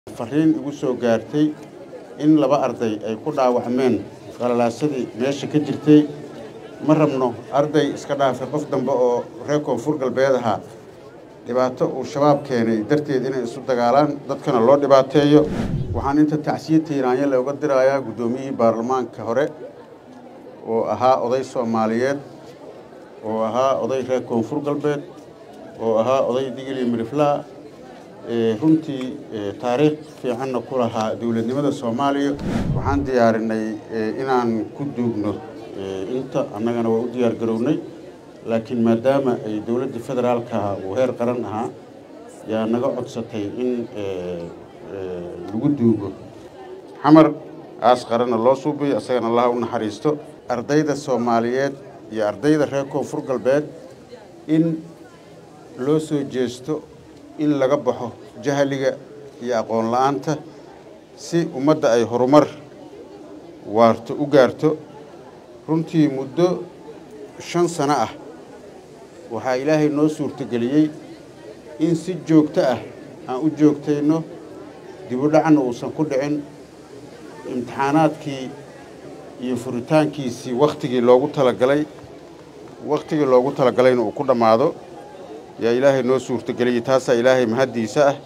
fariin igu soo gaartay in laba arday ay ku dhaawacmeen qalalaasadii meesha ka jirtay ma rabno arday iska dhaafay qof dambe oo reer koonfur galbeed ahaa dhibaato uu shabaab keenay darteed inay isu dagaalaan dadkana loo dhibaateeyo waxaan inta tacsiye tiiraanya looga dirayaa guddoomiyihii baarlamaanka hore oo ahaa oday soomaaliyeed oo ahaa oday reer koonfur galbeed oo ahaa oday digili miriflaa runtii taariikh fiicanna ku lahaa dowladnimada soomaaliya waxaan diyaarinay inaan ku duugno inta annagana waa u diyaar garownay laakiin maadaama ay dowladda federaalka uu heer qaran ahaa yaa naga codsatay in lagu duugo xamar aas qaranna loo suubiyo isagana allaha u naxariisto ardayda soomaaliyeed iyo ardayda reer koonfur galbeed in loo soo jeesto in laga baxo jahliga iyo aqoon la-aanta si ummadda ay horumar waarto u gaarto runtii muddo shan sano ah waxaa ilaahay noo suurtogeliyey in si joogto ah aan u joogtayno dibudhacna uusan ku dhicin imtixaanaadkii iyo furitaankiisii wakhtigii loogu talagalay wakhtigii loogu talagalayna uu ku dhammaado yaa ilaahay noo suurtogeliyey taasaa ilaahay mahaddiisa ah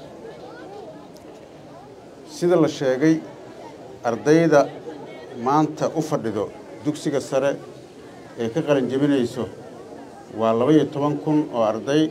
sida la sheegay ardayda maanta u fadhido dugsiga sare ee ka qalin jebinayso waa laba-iyo toban kun oo arday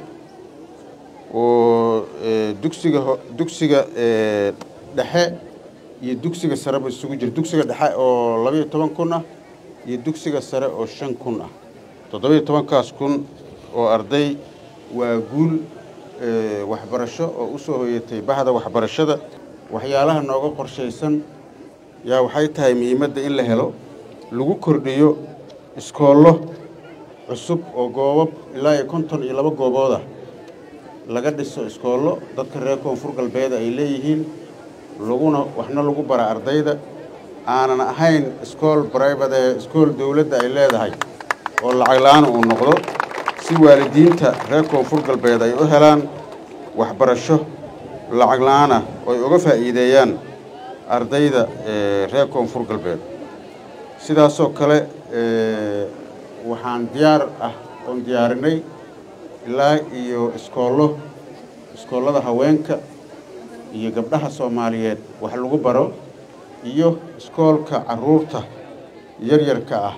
oo dugsiga dugsiga dhexe iyo dugsiga sareba isugu jira dugsiga dhexe oo laba-iyo toban kun ah iyo dugsiga sare oo shan kun ah toddoba-iyo tobankaas kun oo arday waa guul waxbarasho oo u soo hoyatay bahda waxbarashada waxyaalaha nooga qorshaysan yaa waxay tahay muhiimadda in la helo lagu kordhiyo iskoollo cusub oo goobab ilaa iyo konton iyo laba gooboodah laga dhiso iskoollo dadka reer koonfur galbeed ay leeyihiin laguna waxna lagu bara ardayda aanan ahayn iskool bribate iskool dowladda ay leedahay oo lacag la-aan uu noqdo si waalidiinta reer koonfur galbeed ay u helaan waxbarasho lacag la-aanah oo ay uga faa'iideeyaan ardayda reer koonfur galbeed sidaasoo kale waxaan diyaar ah oon diyaarinay ilaa iyo iskoollo iskoollada haweenka iyo gabdhaha soomaaliyeed wax lagu baro iyo iskoolka carruurta yaryarka ah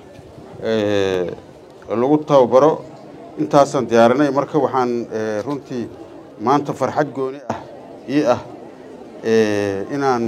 lagu tababaro intaasaan diyaarinay marka waxaan runtii maanta farxad gooni ah ii ah inaan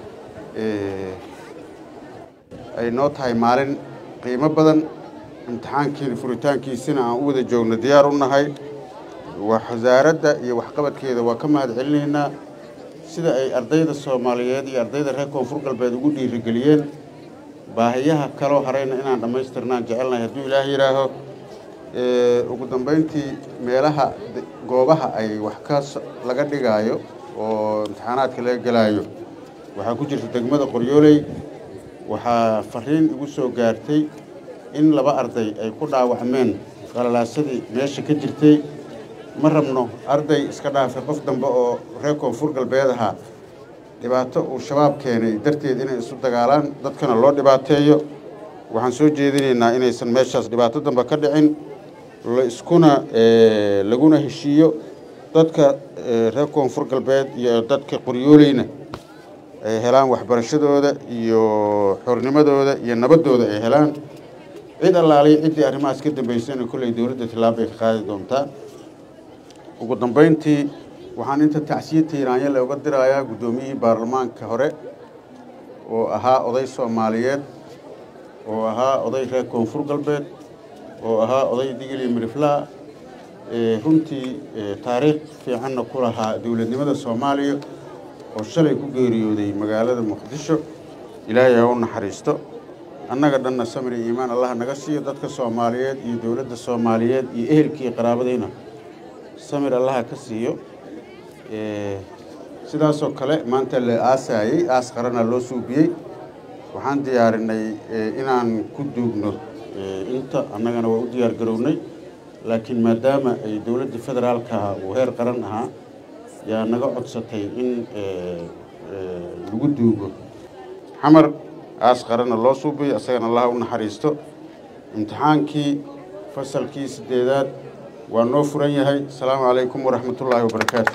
ay noo tahay maalin qiimo badan imtixaankiina furitaankiisina aan u wada joogno diyaar u nahay wasaaradda iyo waxqabadkeeda waa ka mahad celinaynaa sida ay ardayda soomaaliyeed iyo ardayda reer koonfur galbeed ugu dhiirigeliyeen baahiyaha kaloo harayna inaan dhammaystirnaan jecelnahay hadduu ilaah yidhaaho ugu dambayntii meelaha goobaha ay wax ka laga dhigaayo oo imtixaanaadka laga gelaayo waxaa ku jirta degmada qoryooley waxaa fariin igu soo gaartay in laba arday ay ku dhaawacmeen qalalaasadii meesha ka jirtay ma rabno arday iska dhaafay qof dambe oo reer koonfur galbeed ahaa dhibaato uu shabaab keenay darteed inay isu dagaalaan dadkana loo dhibaateeyo waxaan soo jeedinaynaa inaysan meeshaas dhibaato dambe ka dhicin la iskuna laguna heshiiyo dadka reer koonfur galbeed iyo dadka qoryooleyna ay helaan waxbarashadooda iyo xornimadooda iyo nabaddooda ay helaan cid allaaliya ciddii arrimahaas ka dambaysana kolley dowladda tillaabay ka qaadi doontaa ugu dambayntii waxaan inta tacsiye tiiraanya looga dirayaa guddoomiyihii baarlamaanka hore oo ahaa oday soomaaliyeed oo ahaa oday reer koonfur galbeed oo ahaa oday digili miriflaa runtii taariikh fiicanna ku lahaa dowladnimada soomaaliya oo shalay ku geeriyooday magaalada muqdisho ilaahay ha u naxariisto annaga dhanna samir iyo iimaan allah naga siiyo dadka soomaaliyeed iyo dowladda soomaaliyeed iyo ehelkii qaraabadayna samir allaha ka siiyo sidaasoo kale maanta la aasaayey aas qarana loo suubiyey waxaan diyaarinay inaan ku duugno inta annagana waa u diyaar garownay laakiin maadaama ay dowladda federaalka uu heer qaran ahaa yaa naga codsatay in lagu duugo xamar aas qaranna loo suubiyo isagana allaha u naxariisto imtixaankii fasalkii siddeedaad waa noo furan yahay asalaamu calaykum waraxmatullaahi wabarakaatu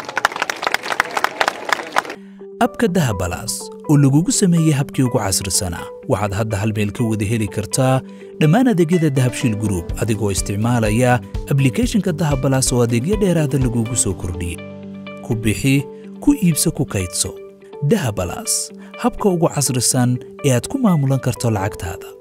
abka dahabalaas oo lagugu sameeyey habkii ugu casrisanaa waxaad hadda hal meel ka wada heli kartaa dhammaan adeegyada dahabshiil gruub adigoo isticmaalaya ablikhethonka dahabalaas oo adeegyo dheeraada lagugu soo kordhiyey ku bixi ku iibso ku kaydso dahabalaas habka ugu casrisan ee aad ku maamulan karto lacagtaada